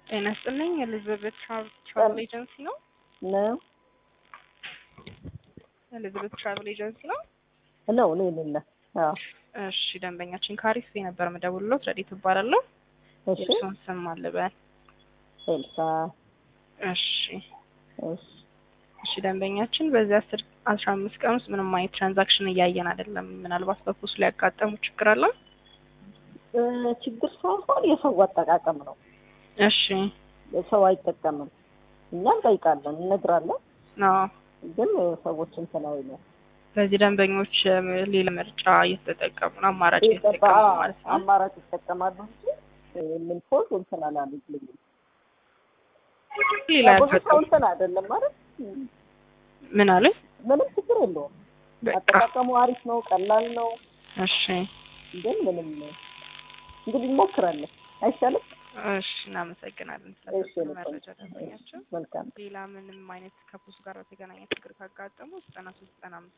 ጤና ይስጥልኝ። ኤሊዛቤት ትራቭል ኤጀንሲ ነው። ነው ኤሊዛቤት ትራቭል ኤጀንሲ ነው። ነው እኔ ሌለ አዎ እሺ፣ ደንበኛችን ካሪስ ነበር መደውልሎት ረዲት እባላለሁ። እሺ የእሱን ስም አልበል። ኤልሳ እሺ እሺ እሺ፣ ደንበኛችን በዚህ አስር አስራ አምስት ቀን ውስጥ ምንም አይነት ትራንዛክሽን እያየን አይደለም። ምናልባት በፖስ ላይ ያጋጠሙ ችግር አለ? እ ችግር ሳይሆን የሰው አጠቃቀም ነው። እሺ ሰው አይጠቀምም። እኛ እንጠይቃለን፣ እንነግራለን፣ አዎ። ግን ሰዎች እንትን አይሉም። በዚህ ደንበኞች እ ሌላ ምርጫ እየተጠቀሙ ነው፣ አማራጭ ይጠባ- እየተጠቀሙ ነው ማለት ነው። አማራጭ ይጠቀማሉ እንጂ ምን ፖዝ እንትን አላሉልኝም። ሌላ ብዙ ሰው ያልተጠቀሙ እንትን አይደለም ማለት ምን አለ? ምንም ችግር የለውም። በቃ አጠቃቀሙ አሪፍ ነው፣ ቀላል ነው። እሺ ግን ምንም እንግዲህ እንሞክራለን። አይሻልም? እሺ፣ እናመሰግናለን እሺ ስለሰጡን ልቆይ። መረጃ ደንበኛችን። መልካም ሌላ ምንም አይነት ከፖስ ጋር በተገናኘ ችግር ካጋጠሙ ዘጠና ሶስት ዘጠና አምስት